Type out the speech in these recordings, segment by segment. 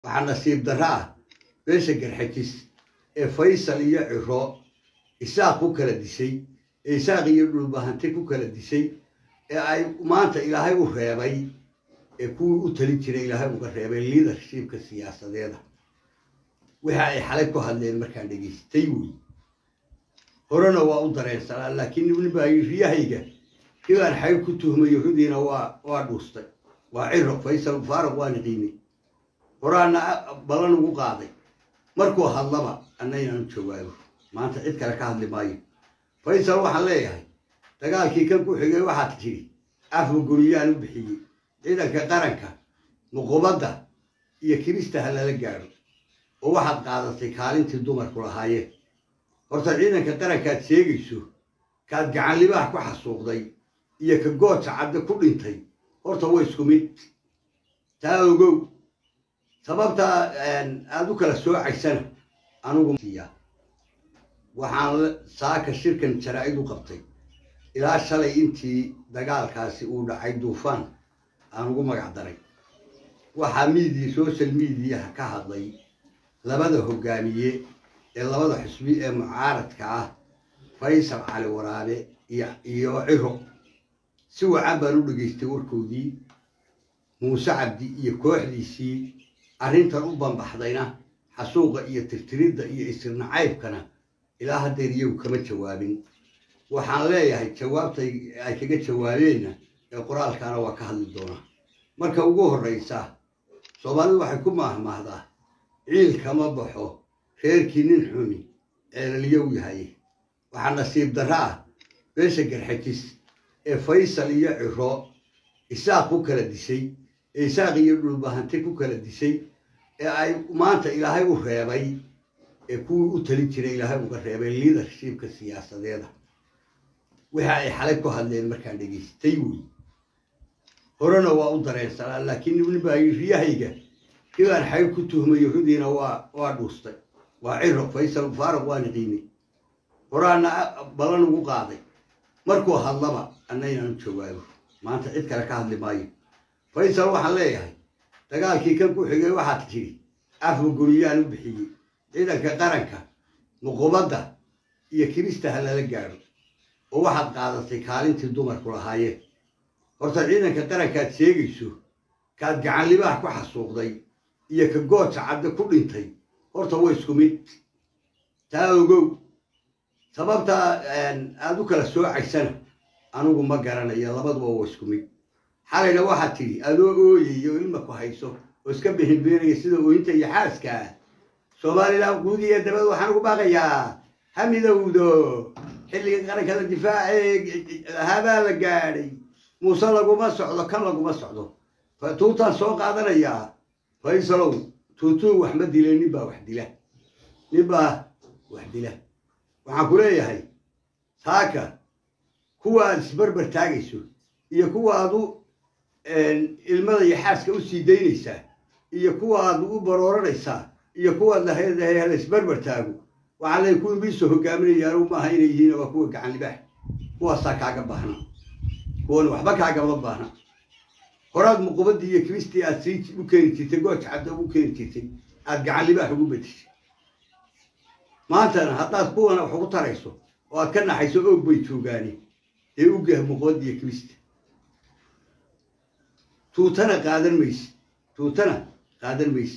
waxaa nasiib darro ah beesha garxajis ee faysal iyo ciro isaaq ku kala disay ee isaaq iyo dhulbahante ku kala disay ee ay maanta ilaahay u reebay ee kuwii u talin jiray ilaahay uga reebay liadershipka siyaasadeeda wixii ay xalay ku hadleen markaan dhegaystay wey horena waa u dareensanaa laakiin ninbaa riyahayga kibaan xayr ku tuhmayo rudiina waa waa dhuustay waa ciro faysal faaruq waan qiimay horaana balan ugu qaaday markuu hadlaba anna inaanu jawaabo maanta cid kale ka hadli maayo faysal waxaan leeyahay dagaalkii kan ku xigay waxaad tidhi afka guriyaan u bixiyey ciidanka qaranka muqubadda iyo kirista ha lala gaadho oo waxaad qaadatay kaalintii dumarku lahaayeen horta ciidanka qarankaad sheegayso kaad gacanlibaax ku xasuuqday iyo ka gooja cadde ku dhintay horta waa isku mid taa ogow sababtaa aada u kala soocaysana anugu waxaan saaka shirkan jaraa-id u qabtay ilaa shalay intii dagaalkaasi uu dhacay duufaan aan ugu magac daray waxaa miidiya social mediaha ka hadlay labada hogaamiye ee labada xusbi ee mucaaradka ah faysal cali waraabe iyo ciro si wacan baan u dhegaystay warkoodii muuse cabdi iyo kooxdiisii arrintan u banbaxdayna xasuuqa iyo tirtiridda iyo isirnacaybkana ilaa haddeer iyagu kama jawaabin waxaan leeyahay jawaabtay ay kaga jawaabeenna ee qoraalkaana waa ka hadli doonaa marka ugu horraysa soomaalidu waxay ku maahmaahdaa ciil kama baxo reerkii nin xumi ceelaliyow yahay waxaa nasiib darro ah beesha garxajis ee faysal iyo ciro isaaq ku kala disay ee isaaq iyo dhulbahante ku kala disay ee ay maanta ilaahay u reebay ee kuwii u talin jiray ilaahay uga reebay liadershipka siyaasadeeda wixii ay xalay ku hadleen markaan dhegaystay wey horena waa u dareensanaa laakiin ninbaa riyahayga kibaan xayr ku tuhmayo rudiina waa waa dhuustay waa ciro faysal faaruq waan qiimay horaana balan ugu qaaday markuu hadlaba anna inaanu jawaabo maanta cid kale ka hadli maayo faysal waxaan leeyahay dagaalkii kan ku xigay waxaad tidhi afka guriyaan u bixiyey ciidanka qaranka muqubadda iyo kirista ha lala gaadho oo waxaad qaadatay kaalintii dumarku lahaayeen horta ciidanka qarankaad sheegayso kaad gacanlibaax ku xasuuqday iyo ka gooja cadde ku dhintay horta waa isku mid taa ogow sababtaa aada u kala soocaysana anugu ma garanayo labaduba waa isku mid xalayna waxaad tidhi adoo ooyay oo ilma ku hayso oo iska bixinbeenaya sida ooyinta iyo xaaska ah somalilan guud iyo dabad waxaan ugu baaqayaa ha midowdo xilliga qaranka la difaacee habaa la gaadhay muuse laguma socdo kan laguma socdo tuutaan soo qaadanayaa faysalow tuutuu wax ma dile nin baa wax dila nin baa wax dila waxaan ku leeyahay saaka kuwa aad isbarbar taagayso iyo kuwa aad u ilmada iyo xaaska u sii daynaysaa iyo kuwa aad u barooranaysaa iyo kuwaad lahayd hala isbarbar taago waxaa leey kuwii miisoo hogaaminaya anugu maaha inay yihiin waa kuwa gacan libaax kuwaasaa kaaga baahna kuwan waxba kaagama baahna horaad muqubadii iyo kiristii aad sii u keeni jirtay gooja cadda ugu keeni jirtay aad gacan libaax ugu bedeshay maantana haddaad kuwana wax ugu tarayso oo aad ka naxayso oog bay joogaani dee ugah muqubadda iyo kirista tuutana qaadan mayse tuutana qaadan mayse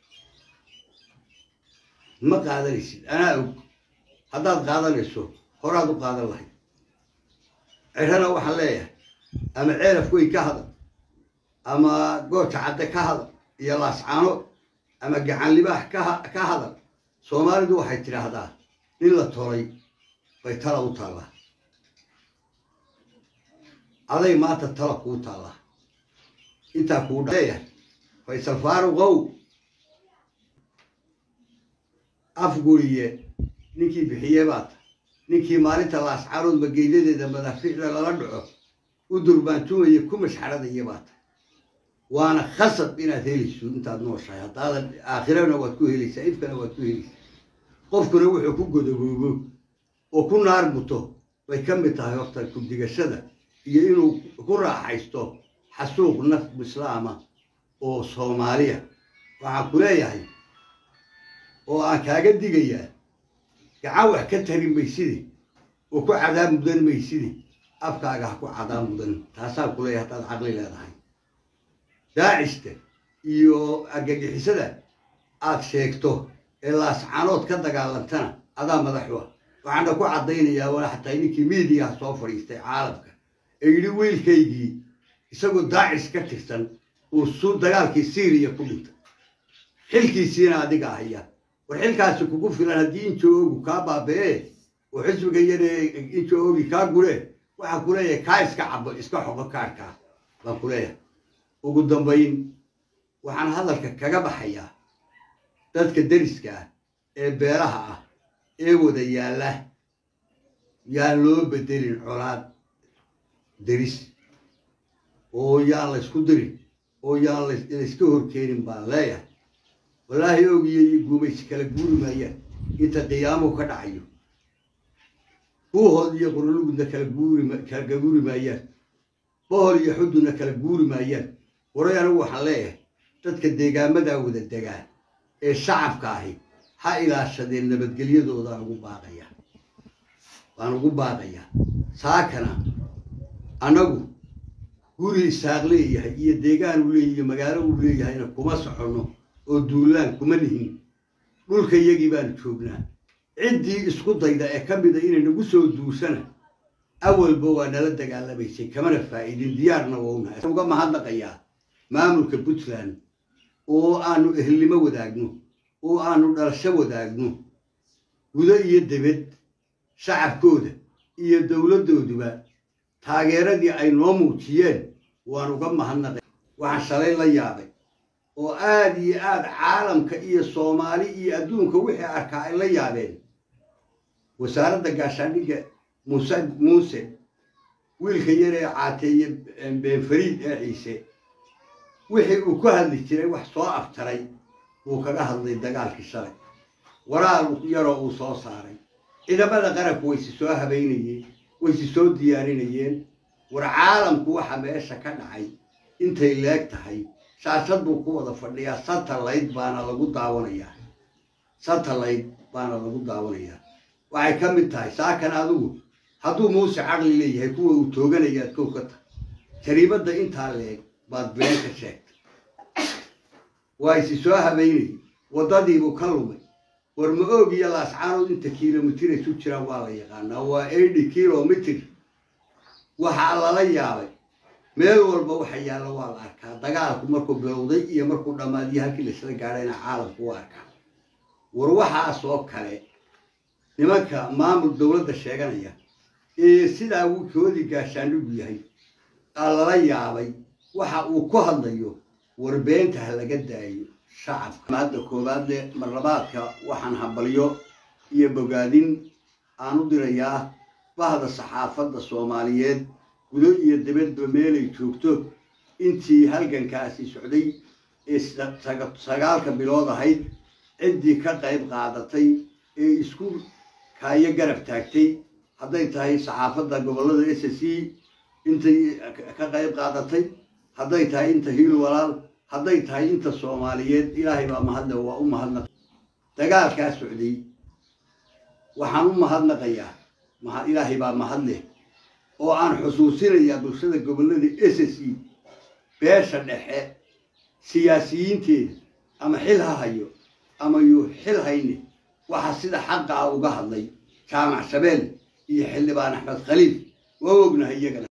ma qaadanaysid anaa og haddaad qaadanayso horaad u qaadan lahayd cirana waxaan leeyahay ama ceelaf weyn ka hadal ama gooja cadde ka hadal iyo laascaano ama gacan libaax ka hadal soomaalidu waxay tidhaahdaa nin la tolay bay tala u taallaa aday maanta tala kuu taallaa intaa kuu leeyahay faysal faaruqow afguriye ninkii bixiye baata ninkii maalinta laascaarood mageydadeeda madaafiicda lala dhaco u durbaantumaya ku mashxaradaya baata waana khasab inaad helayso intaad nooshahay haddaadan aakhirana waad ku helaysaa ifkana waad ku helaysaa qofkuna wuxuu ku godoboobo oo ku naar muto bay ka mid tahay horta ku-digashada iyo inuu ku raaxaysto xasuuq naf islaama oo soomaaliya waxaan ku leeyahay oo aan kaaga digayaa gacan wax ka tari mayside oo ku cadaab mudan mayside afkaaga ha ku cadaab mudan taasaan ku leeyahay haddaad caqli leedahay daacista iyo argagixisada aad sheegto ee laascaanood ka dagaalantana adaa madaxu ah waxaana ku caddaynayaa wala xataa ninkii miidiyaha soo fadhiistay caalamka ee yidhi wiilkaygii isagoo daacis ka tirsan uu su dagaalkii syriya ku dhintay xilkiisiina adiga ahaya war xilkaasi kugu filan haddii injo ogu kaa baaba'ee oo xisbiga yaree injo ogi kaa guree waxaan ku leeyahay kaa iska cabo iska xoqo kaarkaa baan ku leeyahay ugu dambayn waxaan hadalka kaga baxayaa dadka deriska ah ee beeraha ah ee wada yaalla yaan loo bedelin colaad deris oo yaan laysku dirin oo yaan layska horkeenin baan leeyahay wallaahi ogiyo iyo guumaysi kala guuri maayaan inta qiyaamuhu ka dhacayo buuhood iyo qurulugudna kala guuri kala guuri maayaan bohol iyo xudunna kala guuri maayaan waray anigu waxaan leeyahay dadka deegaamadaa wada degaan ee shacabka ahi ha ilaashadeen nabadgelyadoodan ugu baaqaya waan ugu baaqayaa saakana annagu guri isaaq leeyahay iyo deegaan uu leeyahy iyo magaalo uu leeyahayna kuma soconno oo duulaan kuma nihin dhulka iyagii baanu joognaa ciddii isku dayda ee ka mida inay nagu soo duursana awalba waa nala dagaalamaysay kamana faa'iidin diyaarna wownahay uga mahadnaqayaa maamulka puntland oo aanu ehelnimo wadaagno oo aanu dhalasho wadaagno gudo iyo debed shacabkooda iyo dowladdooduba taageeradii ay noo muujiyeen waan uga mahadnaqay waxaan shalay la yaabay oo aada iyo aada caalamka iyo soomaali iyo adduunka wixii arkaa ay la yaabeen wasaaradda gaashaandhigga muuse muuse wiilka yar ee caateeye beenfariid ee ciise wixii uu ku hadli jiray wax soo aftaray wuu kaga hadlay dagaalkii shalay waraal yaroo uu soo saaray ciidamada qaranku waysi soo habaynayeen waysi soo diyaarinayeen war caalamku waxa meesha ka dhacay intay leeg tahay shaashad buu ku wada fadhiyaa satellite baana lagu daawanayaa satellite baana lagu daawanayaa waxay ka mid tahay saakan adigu hadduu muuse caqli leeyahay kuwa uu tooganayaad kow ka tahay jariimadda intaa leeg baad been ka sheegtay waa isi soo habaynayay waddadiibuu ka lumay war ma oog iyo laascaanood inta kilomitir isu jiraan waa la yaqaanaa waa eighty kilomitr waxaa lala yaabay meel walba waxa yaalla waa la arkaa dagaalku markuu bilowday iyo markuu dhammaadiyo halkii laisla gaadhayna caalamku u arkaa war waxaas oo kale nimanka maamul dowladda sheeganaya ee sidaa koodii gaashaandhigu yahay aa lala yaabay waxa uu ku hadlayo warbeenta ha laga daayo shacabka hadda koowaadle marlabaadka waxaan hambalyo iyo bogaadin aan u dirayaa bahda saxaafadda soomaaliyeed gudo iyo dibadba meelay joogto intii halgankaasi socday ee sagaalka bilood ahayd ciddii ka qayb qaadatay ee isku kaayo garab taagtay hadday tahay saxaafadda gobollada s c intay ka qayb qaadatay hadday tahay inta hiil walaal hadday tahay inta soomaaliyeed ilaahay baa mahadle waa u mahadnaq dagaalkaa socday waxaan u mahadnaqayaa ilaahay baa mahadleh oo aan xusuusinayaa bulshada gobollada s c beesha dhexe siyaasiyiinteeda ama xil ha hayo ama yuu xil hayne waxaa sida xaqaa uga hadlay jaamac shabeel iyo xildhibaan axmed khaliif waa ognahay iyagana